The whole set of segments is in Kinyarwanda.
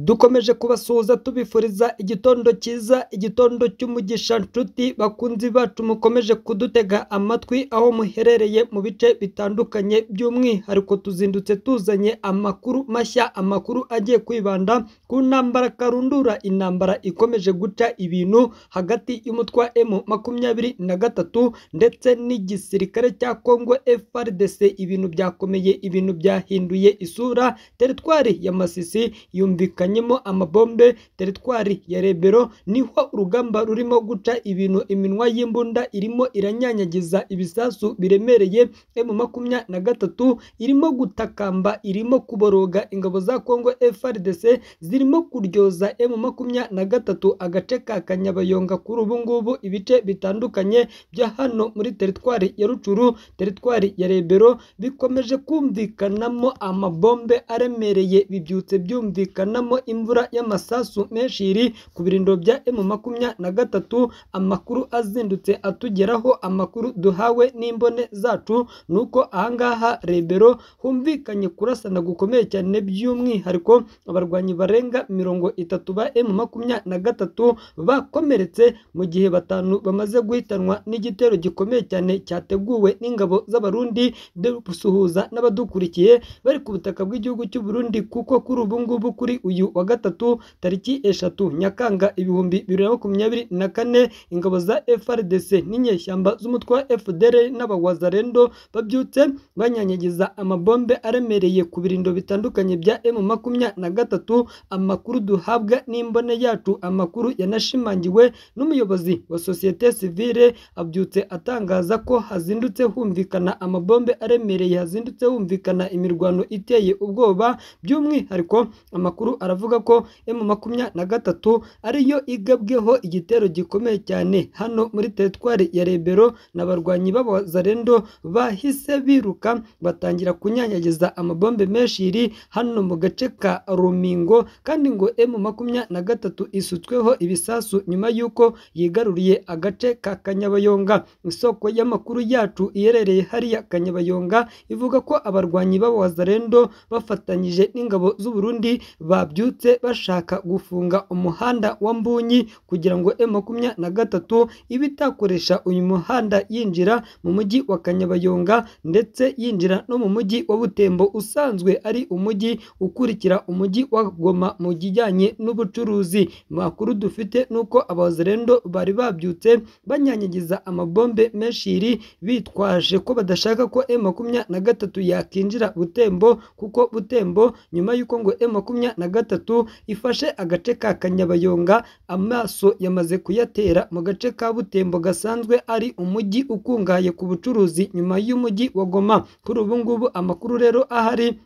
dukomeje kubasuhuza tubifuriza igitondo cyiza igitondo cy'umugisha nshuti bakunzi bacu mukomeje kudutega amatwi aho muherereye mu bice bitandukanye by'umwihariko tuzindutse tuzanye amakuru mashya amakuru agiye kwibanda ku ntambara karundura intambara ikomeje guca ibintu hagati y'umutwa M makumyabiri na gatatu ndetse n'igisirikare cya Congo FARDC ibintu byakomeye ibintu byahinduye isura teritwari ya Masisi yumvikanyemo amabombe teritwari ya Rebero niho urugamba rurimo guca ibintu iminwa y'imbunda irimo iranyanyagiza ibisasu biremereye M makumya na gatatu irimo gutakamba irimo kuboroga ingabo za Congo FARDC zirimo kuryoza M makumya na gatatu agace ka Kanyabayonga kuri ubu ngubu ibice bitandukanye bya hano muri teritwari ya Rucuru teritwari ya Rebero bikomeje kumvikanamo amabombe aremereye bibyutse byumvikanamo imvura y'amasasu menshi iri ku birindiro bya M makumya na gatatu amakuru azindutse atugeraho amakuru duhawe n'imbone zacu ni uko ahangaha Rebero humvikanye kurasana gukomeye cyane by'umwihariko abarwanyi barenga mirongo itatu ba M makumya na gatatu bakomeretse mu gihe batanu bamaze guhitanwa n'igitero gikomeye cyane cyateguwe n'ingabo z'abarundi dusuhuza n'abadukurikiye bari ku butaka bw'igihugu cy'u Burundi kuko kuri ubu ngubu kuri uyu wa gatatu tariki eshatu Nyakanga ibihumbi bibiri na makumyabiri na kane ingabo za FARDC n'inyeshyamba z'umutwe wa FDR n'abawazarendo babyutse banyanyagiza amabombe aremereye ku birindiro bitandukanye bya M makumya na gatatu amakuru duhabwa n'imbone yacu amakuru yanashimangiwe n'umuyobozi wa sosiyete sivile abyutse atangaza ko hazindutse humvikana amabombe aremereye hazindutse humvikana imirwano iteye ubwoba by'umwihariko amakuru aravuga ko M makumya na gatatu ariyo igabweho igitero gikomeye cyane hano muri teritwari ya Rebero n'abarwanyi b'abazarendo bahise biruka batangira kunyanyagiza amabombe menshi iri hano mu gace ka Rumingo kandi ngo M makumya na gatatu isutsweho ibisasu nyuma y'uko yigaruriye agace ka Kanyabayonga isoko y'amakuru yacu iherereye hariya Kanyabayonga ivuga ko abarwanyi b'abazarendo bafatanyije n'ingabo z'u Burundi babyutse bashaka gufunga umuhanda wa Mbunyi kugira ngo M makumya na gatatu ibe itakoresha uyu muhanda yinjira mu mujyi wa Kanyabayonga ndetse yinjira no mu mujyi wa Butembo usanzwe ari umujyi ukurikira umujyi wa Goma mu kijyanye n'ubucuruzi makuru dufite nuko abazerendo bari babyutse banyanyagiza amabombe menshiri bitwaje ko badashaka ko M makumya na gatatu yakinjira Butembo kuko Butembo nyuma y'uko ngo M makumya na gatatu ifashe agace ka Kanyabayonga amaso yamaze kuyatera mu gace ka Butembo gasanzwe ari umujyi ukungahaye ku bucuruzi nyuma y'umujyi wa Goma kuri ubu ngubu amakuru rero ahari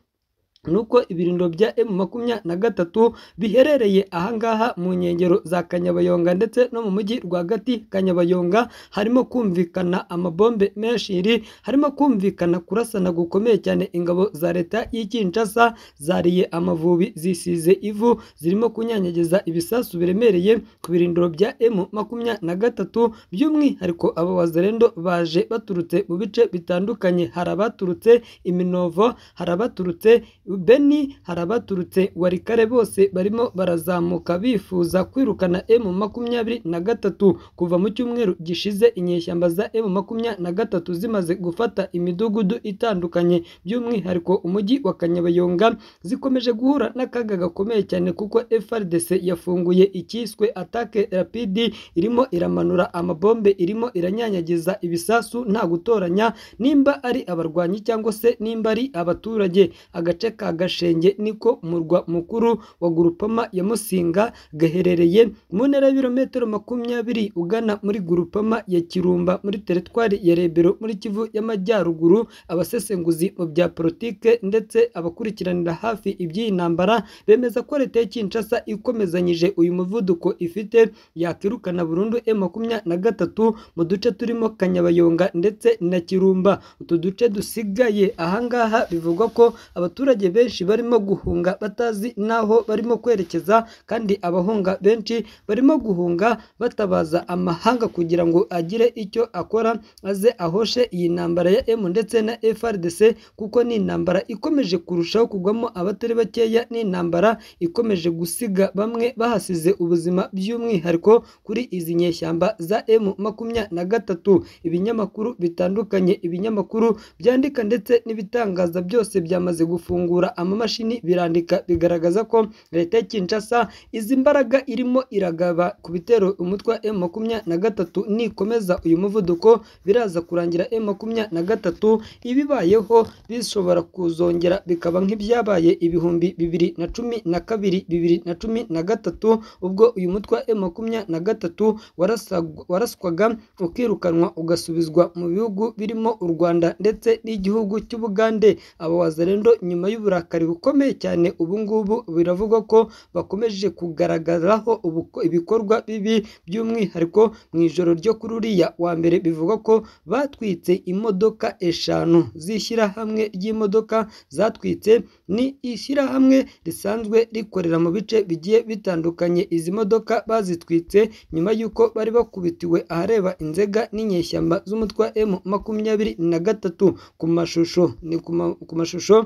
nuko ibirindiro bya M makumya na gatatu biherereye ahangaha mu nkengero za Kanyabayonga ndetse no mu mujyi rwagati Kanyabayonga harimo kumvikana amabombe menshi iri harimo kumvikana kurasana gukomeye cyane ingabo za leta y'Ikinshasa zariye amavubi zisize ivu zirimo kunyanyagiza ibisasu biremereye ku birindiro bya M makumya na gatatu by'umwihariko aba wazerendo baje baturutse mu bice bitandukanye hari abaturutse Iminovo hari abaturutse Beni hari abaturutse warikare bose barimo barazamuka bifuza kwirukana M makumyabiri na gatatu kuva mu cyumweru gishize inyeshyamba za M makumya na gatatu zimaze gufata imidugudu itandukanye by'umwihariko umujyi wa Kanyabayonga zikomeje guhura n'akaga gakomeye cyane kuko FRDC yafunguye icyiswe atake rapidi irimo iramanura amabombe irimo iranyanyagiza ibisasu nta gutoranya nimba ari abarwanyi cyangwa se nimba ari abaturage agace ka Gashenge niko murwa mukuru wa Gurupama ya Musinga gaherereye mu ntera y'ibirometero makumyabiri ugana muri Gurupama ya Kirumba muri teritwari ya Rebero muri Kivu y'Amajyaruguru abasesenguzi mu bya politike ndetse abakurikiranira hafi iby'iyi ntambara bemeza ko leta ya Kinshasa ikomezanyije uyu muvuduko ifite yakirukana burundu M makumya na gatatu mu duce turimo Kanyabayonga ndetse na Kirumba utu duce dusigaye ahangaha bivugwa ko abaturage abaturage benshi barimo guhunga batazi n'aho barimo kwerekeza kandi abahunga benshi barimo guhunga batabaza amahanga kugira ngo agire icyo akora aze ahoshe iyi ntambara ya M ndetse na FRDC kuko ni intambara ikomeje kurushaho kugwamo abatari bakeya ni intambara ikomeje gusiga bamwe bahasize ubuzima by'umwihariko kuri izi nyeshyamba za M makumyabiri na gatatu ibinyamakuru bitandukanye ibinyamakuru byandika ndetse n'ibitangaza byose byamaze gufungura amamashini birandika bigaragaza ko leta ya Kinshasa izi mbaraga irimo iragaba ku bitero umutwe wa M makumyabiri na gatatu nikomeza uyu muvuduko biraza kurangira M makumyabiri na gatatu ibibayeho bishobora kuzongera bikaba nk'ibyabaye ibihumbi bibiri na cumi na kabiri bibiri na cumi na gatatu ubwo uyu mutwe wa M makumyabiri na gatatu warasag- waraswaga ukirukanwa ugasubizwa mu bihugu birimo u Rwanda ndetse n'igihugu cy'Ubugande aba wazalendo nyuma y'uburakari bukomeye cyane ubu ngubu biravugwa ko bakomeje kugaragaraho ubuko- ibikorwa bibi by'umwihariko mu ijoro ryo kuri uriya wa mbere bivugwa ko batwitse imodoka eshanu z'ishyirahamwe ry'imodoka zatwitse ni ishyirahamwe risanzwe rikorera mu bice bigiye bitandukanye izi modoka bazitwitse nyuma y'uko bari bakubitiwe ahareba inzega n'inyeshyamba z'umutwe wa M makumyabiri na gatatu ku mashusho ni ku ma- ku mashusho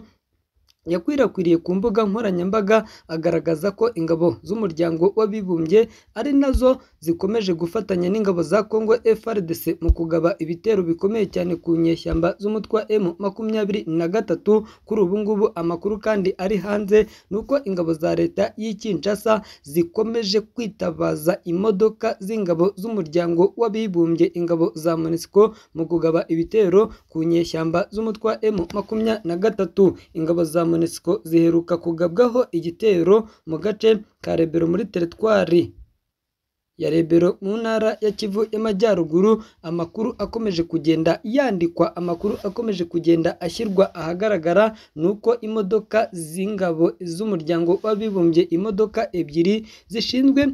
yakwirakwiriye ku mbuga nkoranyambaga agaragaza ko ingabo z'umuryango w'abibumbye ari nazo zikomeje gufatanya n'ingabo za Congo FARDC mu kugaba ibitero bikomeye cyane ku nyeshyamba z'umutwe wa M makumyabiri na gatatu kuri ubu ngubu amakuru kandi ari hanze ni uko ingabo za leta y'i Kinshasa zikomeje kwitabaza imodoka z'ingabo z'umuryango w'abibumbye ingabo za MONUSCO mu kugaba ibitero ku nyeshyamba z'umutwe wa M makumyabiri na gatatu ingabo za MONUSCO ziheruka kugabwaho igitero mu gace ka Rebero muri teritwari ya Rebero mu ntara ya Kivu y'Amajyaruguru amakuru akomeje kugenda yandikwa amakuru akomeje kugenda ashyirwa ahagaragara ni uko imodoka z'ingabo z'umuryango w'abibumbye imodoka ebyiri zishinzwe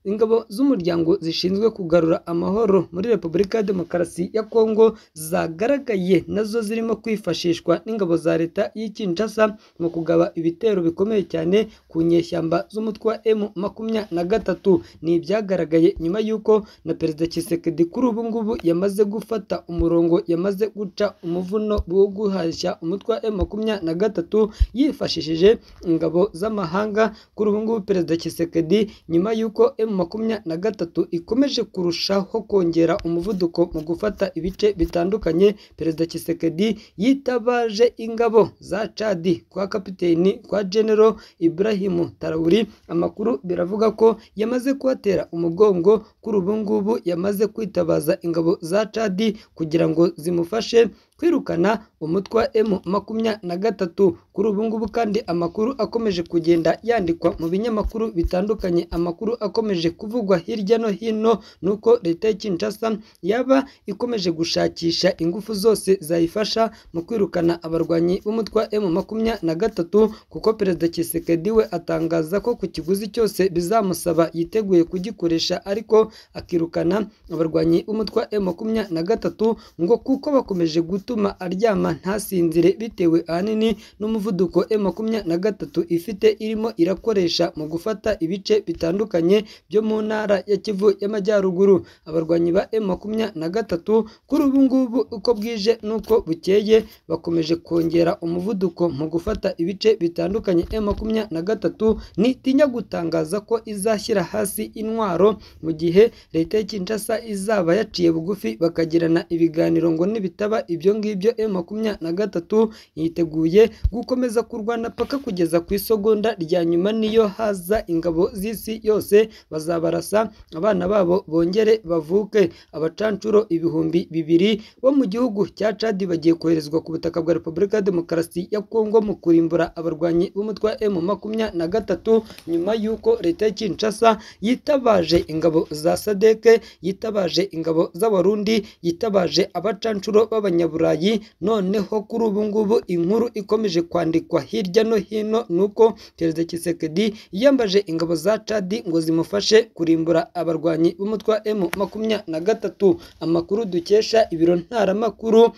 ingabo z'umuryango zishinzwe kugarura amahoro muri Repubulika ya Demokarasi ya Kongo zagaragaye nazo zirimo kwifashishwa n'ingabo za leta y'i Kinshasa mu kugaba ibitero bikomeye cyane ku nyeshyamba z'umutwe wa M makumyabiri na gatatu ni ibyagaragaye nyuma y'uko na Perezida Tshisekedi kuri ubu ngubu yamaze gufata umurongo yamaze guca umuvuno wo guhashya umutwe wa M makumyabiri na gatatu yifashishije ingabo z'amahanga kuri ubu ngubu Perezida Tshisekedi nyuma y'uko M makumyabiri na gatatu ikomeje kurushaho kongera umuvuduko mu gufata ibice bitandukanye Perezida Tshisekedi yitabaje ingabo za Chadi kwa kapiteni kwa General Ibrahim Traoré amakuru biravuga ko yamaze kuhatera umugongo kuri ubu ngubu yamaze kwitabaza ingabo za Chadi kugira ngo zimufashe kwirukana umutwe wa M makumyabiri na gatatu kuri ubu ngubu kandi amakuru akomeje kugenda yandikwa mu binyamakuru bitandukanye amakuru akomeje kuvugwa hirya no hino ni uko leta ya Kinshasa yaba ikomeje gushakisha ingufu zose zayifasha mu kwirukana abarwanyi b'umutwe wa M makumyabiri na gatatu kuko perezida Tshisekedi we atangaza ko ku kiguzi cyose bizamusaba yiteguye kugikoresha ariko akirukana abarwanyi b'umutwe wa M makumyabiri na gatatu ngo kuko bakomeje gutuma aryama ntasinzire bitewe ahanini n'umuvuduko M makumyabiri na gatatu ifite irimo irakoresha mu gufata ibice bitandukanye byo mu ntara ya Kivu y'Amajyaruguru abarwanyi ba M makumyabiri na gatatu kuri ubu ngubu uko bwije n'uko bukeye bakomeje kongera umuvuduko mu gufata ibice bitandukanye M makumyabiri na gatatu nitinya gutangaza ko izashyira hasi intwaro mu gihe leta ya Kinshasa izaba yaciye bugufi bakagirana ibiganiro ngo nibitaba ibyo ngibyo M makumyabiri na gatatu yiteguye gukomeza kurwana paka kugeza ku isogonda rya nyuma niyo haza ingabo z'isi yose bazabarasa abana babo bongere bavuke abacancuro ibihumbi bibiri bo mu gihugu cya Chad bagiye koherezwa ku butaka bwa Repubulika ya Demokarasi ya Kongo mu kurimbura abarwanyi b'umutwe wa M makumyabiri na gatatu nyuma y'uko leta ya Kinshasa yitabaje ingabo za SADC yitabaje ingabo z'abarundi yitabaje abacancuro b'abanyaburayi noneho kuri ubu ngubu inkuru ikomeje kwandikwa hirya no hino ni uko perezida Tshisekedi yiyambaje ingabo za Chad ngo zimufashe kurimbura abarwanyi b'umutwe wa M makumyabiri na gatatu amakuru dukesha ibiro ntaramakuru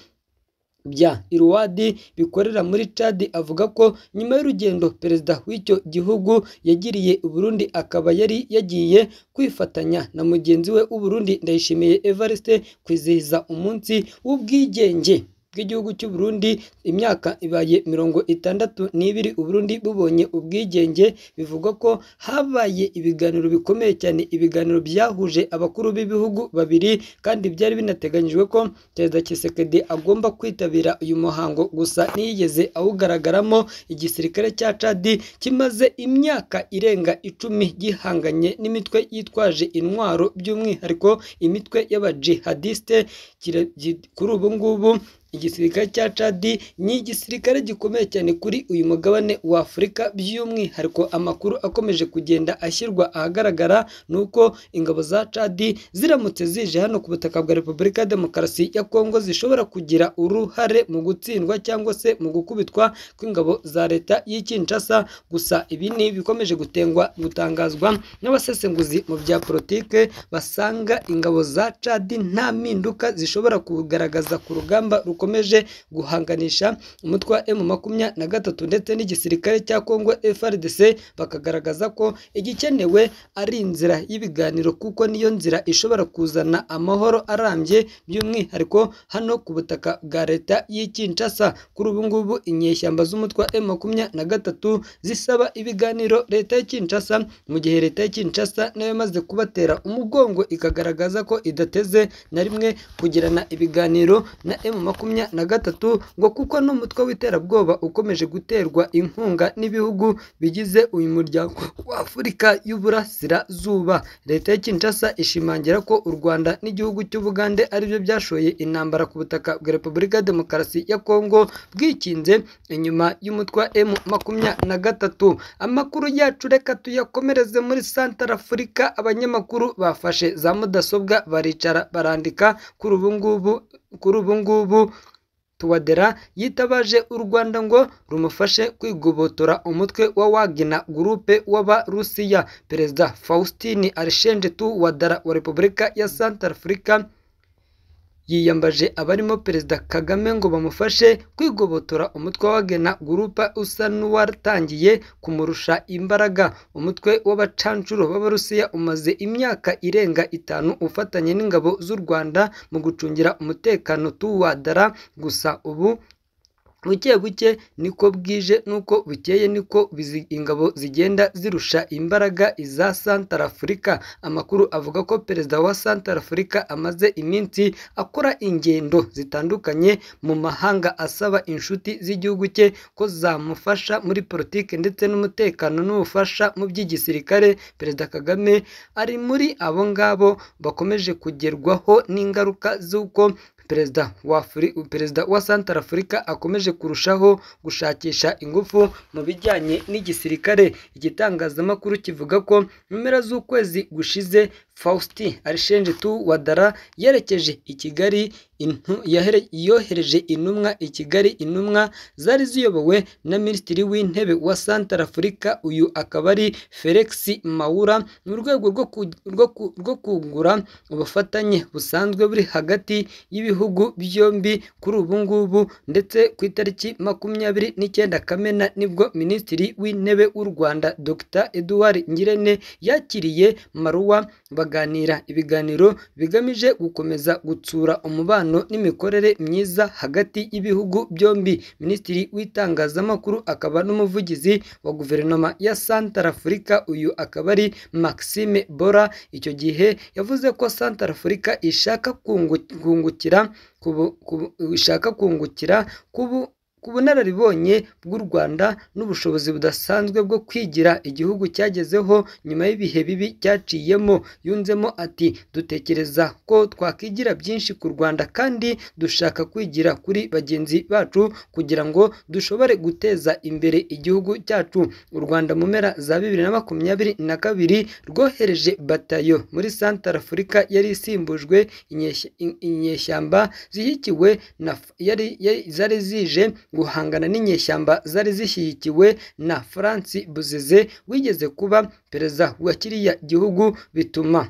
bya iruwadi bikorera muri cadi avuga ko nyuma y'urugendo perezida w'icyo gihugu yagiriye i burundi akaba yari yagiye kwifatanya na mugenzi we w'uburundi ndayishimiye evariste kwizihiza umunsi w'ubwigenge bw'igihugu cy'u Burundi imyaka ibaye mirongo itandatu n'ibiri u Burundi bubonye ubwigenge bivugwa ko habaye ibiganiro bikomeye cyane ibiganiro byahuje abakuru b'ibihugu babiri kandi byari binateganyijwe ko perezida Tshisekedi agomba kwitabira uyu muhango gusa ntiyigeze awugaragaramo igisirikare cya Chad kimaze imyaka irenga icumi gihanganye n'imitwe yitwaje intwaro by'umwihariko imitwe y'abajihadiste kira- gi- kuri ubu ngubu igisirikare cya Chadi ni igisirikare gikomeye cyane kuri uyu mugabane wa Afurika by'umwihariko amakuru akomeje kugenda ashyirwa ahagaragara ni uko ingabo za Chadi ziramutse zije hano ku butaka bwa Repubulika ya Demokarasi ya Kongo zishobora kugira uruhare mu gutsindwa cyangwa se mu gukubitwa kw'ingabo za leta y'i Kinshasa gusa ibi ni ibikomeje gutengwa gutangazwa n'abasesenguzi mu bya politike basanga ingabo za Chadi nta mpinduka zishobora kugaragaza ku rugamba rukomeje guhanganisha umutwe wa M makumyabiri na gatatu ndetse n'igisirikare cya Kongo FRDC bakagaragaza ko igikenewe ari inzira y'ibiganiro kuko niyo nzira ishobora kuzana amahoro arambye by'umwihariko hano ku butaka bwa leta y'i Kinshasa kuri ubu ngubu inyeshyamba z'umutwe wa M makumyabiri na gatatu zisaba ibiganiro leta ya Kinshasa mu gihe leta ya Kinshasa nayo yamaze kubatera umugongo ikagaragaza ko idateze na rimwe kugirana ibiganiro na M makumyabiri na gatatu ngo kuko n'umutwe w'iterabwoba ukomeje guterwa inkunga n'ibihugu bigize uyu muryango wa Afurika y'Uburasirazuba leta ya Kinshasa ishimangira ko u Rwanda n'igihugu cy'Ubugande ari byo byashoye intambara ku butaka bwa Repubulika ya Demokarasi ya Kongo bwikinze inyuma y'umutwe wa M makumyabiri na gatatu amakuru yacu reka tuyakomereze muri Santara Afurika abanyamakuru bafashe za mudasobwa baricara barandika kuri ubu ngubu kuri ubu ngubu Tuwadera yitabaje u Rwanda ngo rumufashe kwigobotora umutwe wa Wagner gurupe w'Abarusiya. Perezida Faustin Archange Tuwadera wa Repubulika ya Centrafrica yiyambaje abarimo Perezida Kagame ngo bamufashe kwigobotora umutwe wa Wagner gurupa usa n'uwatangiye kumurusha imbaraga. Umutwe w'abacancuro b'Abarusiya umaze imyaka irenga itanu ufatanye n'ingabo z'u Rwanda mu gucungira umutekano tuwadara gusa ubu buke buke niko bwije nuko bukeye niko bizi- ingabo zigenda zirusha imbaraga iza Santara Afurika amakuru avuga ko perezida wa Santara Afurika amaze iminsi akora ingendo zitandukanye mu mahanga asaba inshuti z'igihugu cye ko zamufasha muri politiki ndetse n'umutekano n'ubufasha mu by'igisirikare perezida Kagame ari muri abo ngabo bakomeje kugerwaho n'ingaruka z'uko perezida wa Afri- perezida wa Santara Afurika akomeje kurushaho gushakisha ingufu mu bijyanye n'igisirikare. Igitangazamakuru kivuga ko mu mpera z'ukwezi gushize Faustin Archange Touadera yerekeje i Kigali intu- yahere- yohereje intumwa i Kigali intumwa zari ziyobowe na Minisitiri w'Intebe wa Santara Afurika uyu akaba ari Felix Maura mu rwego rwo ku- rwo ku- rwo kungura ubufatanye busanzwe buri hagati y'ibihugu byombi kuri ubu ngubu ndetse ku itariki makumyabiri n'icyenda Kamena nibwo Minisitiri w'Intebe w'u Rwanda Dr Edouard Ngirente yakiriye Maruwa baganira ibiganiro bigamije gukomeza gutsura umubano n'imikorere myiza hagati y'ibihugu byombi. Minisitiri w'itangazamakuru akaba n'umuvugizi wa guverinoma ya Santara Afurika uyu akaba ari Maxime Bora icyo gihe yavuze ko Santara Afurika ishaka kungu- kungukira ku bu- ku bu- ishaka kungukira ku bu- ku bunararibonye bw'u Rwanda n'ubushobozi budasanzwe bwo kwigira igihugu cyagezeho nyuma y'ibihe bibi cyaciyemo yunzemo ati dutekereza ko twakwigira byinshi ku Rwanda kandi dushaka kwigira kuri bagenzi bacu kugira ngo dushobore guteza imbere igihugu cyacu u Rwanda mu mpera za bibiri na makumyabiri na kabiri rwohereje batayo muri Santara Afurika yari isimbujwe inyeshya- in- inyeshyamba zishyigikiwe na F- yari yari- zari zije guhangana n'inyeshyamba zari zishyigikiwe na Franci Buzize wigeze kuba perezida wa kiriya gihugu bituma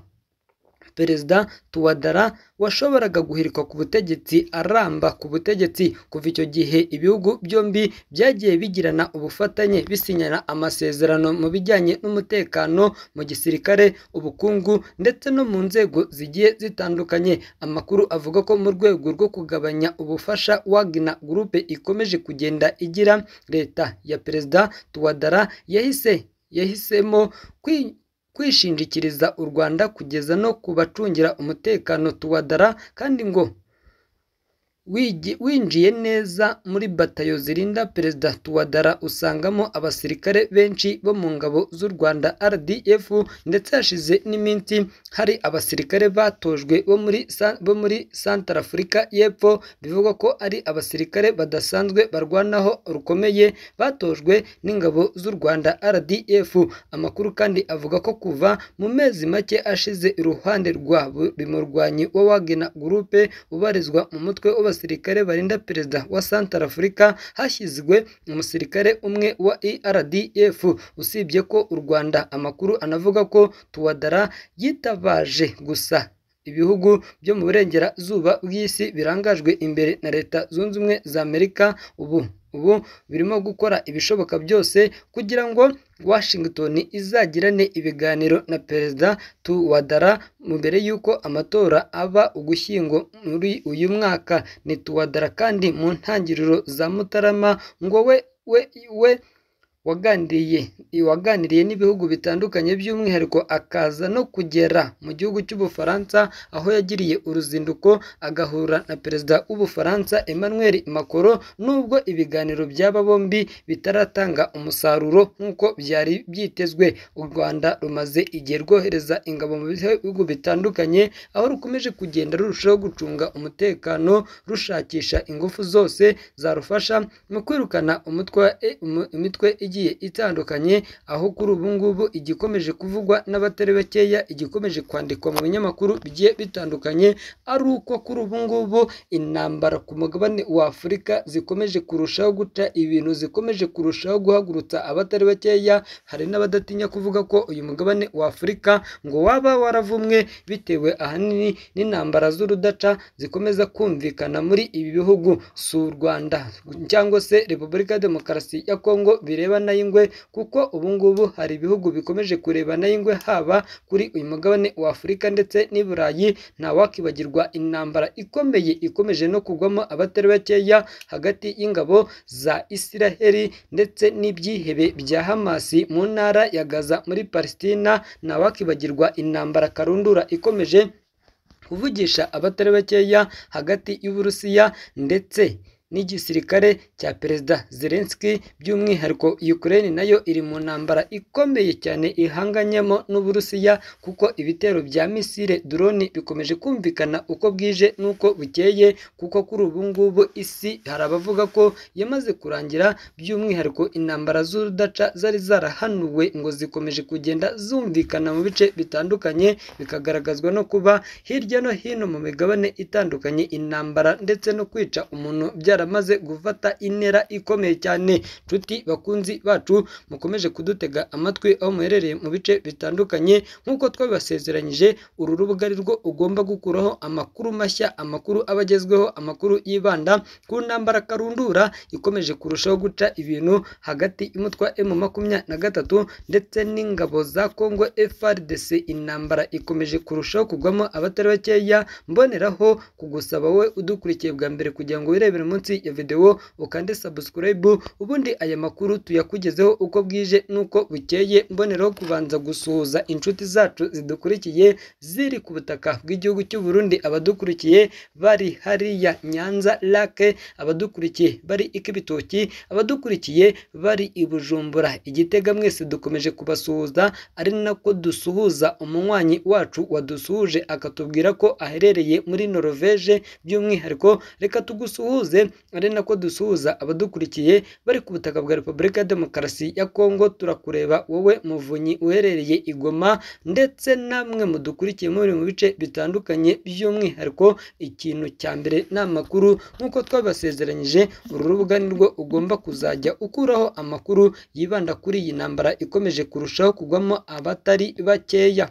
perezida tuwadara washoboraga guhirikwa ku butegetsi aramba ku butegetsi kuva icyo gihe ibihugu byombi byagiye bigirana ubufatanye bisinyana amasezerano mu bijyanye n'umutekano mu gisirikare ubukungu ndetse no mu nzego zigiye zitandukanye amakuru avuga ko mu rwego rwo kugabanya ubufasha wagina gurupe ikomeje kugenda igira leta ya perezida tuwadara yahise yahisemo kwi- kwishingikiriza u rwanda kugeza no ku bacungira umutekano tuwadara kandi ngo wigi- winjiye neza muri batayo zirinda perezida tuwadara usangamo abasirikare benshi bo mu ngabo z'u rwanda rdf ndetse hashize n'iminsi hari abasirikare batojwe bo muri Sa- bo muri santara afurika y'epfo bivugwa ko ari abasirikare badasanzwe barwanaho rukomeye batojwe n'ingabo z'u rwanda rdf amakuru kandi avuga ko kuva mu mezi make ashize iruhande rwa buri murwanyi wa wagena gurupe ubarizwa mu mutwe w'abasirikare barinda perezida wa santara afurika hashyizwe umusirikare umwe wa erdf usibye ko u rwanda amakuru anavuga ko tuwadara yitabaje gusa ibihugu byo mu burengerazuba bw'isi birangajwe imbere na leta zunze ubumwe za amerika ubu ubu birimo gukora ibishoboka byose kugira ngo washington izagirane ibiganiro na perezida tuwadara mbere y'uko amatora aba ugushyingo muri uyu mwaka ni tuwadara kandi mu ntangiriro za mutarama ngo we we we waganiriye waganiriye n'ibihugu bitandukanye by'umwihariko akaza no kugera mu gihugu cy'ubufaransa aho yagiriye uruzinduko agahura na perezida w'ubufaransa Emmanuel Macron nubwo ibiganiro by'aba bombi bitaratanga umusaruro nk'uko byari byitezwe u Rwanda rumaze igihe rwohereza ingabo mu bihugu bitandukanye aho rukomeje kugenda rurushaho gucunga umutekano rushakisha ingufu zose zarufasha mu kwirukana umutwe e- umu- imitwe igiye itandukanye aho kuri ubu ngubu igikomeje kuvugwa n'abatari bakeya igikomeje kwandikwa mu binyamakuru bigiye bitandukanye ari uko kuri ubu ngubu intambara ku mugabane wa Afurika zikomeje kurushaho guca ibintu zikomeje kurushaho guhagurutsa abatari bakeya hari n'abadatinya kuvuga ko uyu mugabane wa Afurika ngo waba waravumwe bitewe ahanini n'intambara z'urudaca zikomeza kumvikana muri ibi bihugu si u Rwanda cyangwa se Repubulika ya Demokarasi ya Kongo birebana y'ingwe kuko ubu ngubu hari ibihugu bikomeje kurebana y'ingwe haba kuri uyu mugabane wa Afurika ndetse n'i Burayi ntawakwibagirwa intambara ikomeye ikomeje no kugwamo abatari bakeya hagati y'ingabo za Isiraheli ndetse n'ibyihebe bya Hamasi mu ntara ya Gaza muri Palestina ntawakwibagirwa intambara karundura ikomeje kuvugisha abatari bakeya hagati y'Uburusiya ndetse n'igisirikare cya perezida Zelensky by'umwihariko Ukraine nayo iri mu ntambara ikomeye cyane ihanganyemo n'Uburusiya kuko ibitero bya misile drone bikomeje kumvikana uko bwije n'uko bukeye kuko kuri ubu ngubu isi hari abavuga ko yamaze kurangira by'umwihariko intambara z'urudaca zari zarahanuwe ngo zikomeje kugenda zumvikana mu bice bitandukanye bikagaragazwa no kuba hirya no hino mu migabane itandukanye intambara ndetse no kwica umuntu byaramaze gufata intera ikomeye cyane nshuti bakunzi bacu mukomeje kudutega amatwi aho muherereye mu bice bitandukanye nk'uko twabibasezeranyije uru rubuga ari rwo ugomba gukuraho amakuru mashya amakuru aba agezweho amakuru yibanda ku ntambara karundura ikomeje kurushaho guca ibintu hagati y'umutwa emu makumyabiri na gatatu ndetse n'ingabo za kongo FRDC intambara ikomeje kurushaho kugwamo abatari bakeya mboneraho kugusaba wowe udukurikiye bwa mbere kugira ngo wirebere munsi ya videwo ukande subscribe ubundi aya makuru tuyakugezeho uko bwije n'uko bukeye mboneraho kubanza gusuhuza inshuti zacu zidukurikiye ziri ku butaka bw'igihugu cy'u Burundi abadukurikiye bari hariya Nyanza Lake abadukurikiye bari ikibitoki abadukurikiye bari i Bujumbura igitega mwese dukomeje kubasuhuza ari nako dusuhuza umunywanyi wacu wadusuhuje akatubwira ko aherereye muri Norvège by'umwihariko reka tugusuhuze ari nako dusuhuza abadukurikiye bari ku butaka bwa Repubulika ya Demokarasi ya Kongo turakureba wowe muvunyi uherereye i Goma ndetse namwe mudukurikiye muri mu bice bitandukanye by'umwihariko ikintu cya mbere ni amakuru nk'uko twabasezeranyije uru rubuga ni rwo ugomba kuzajya ukuraho amakuru yibanda kuri iyi ntambara ikomeje kurushaho kugwamo abatari bakeya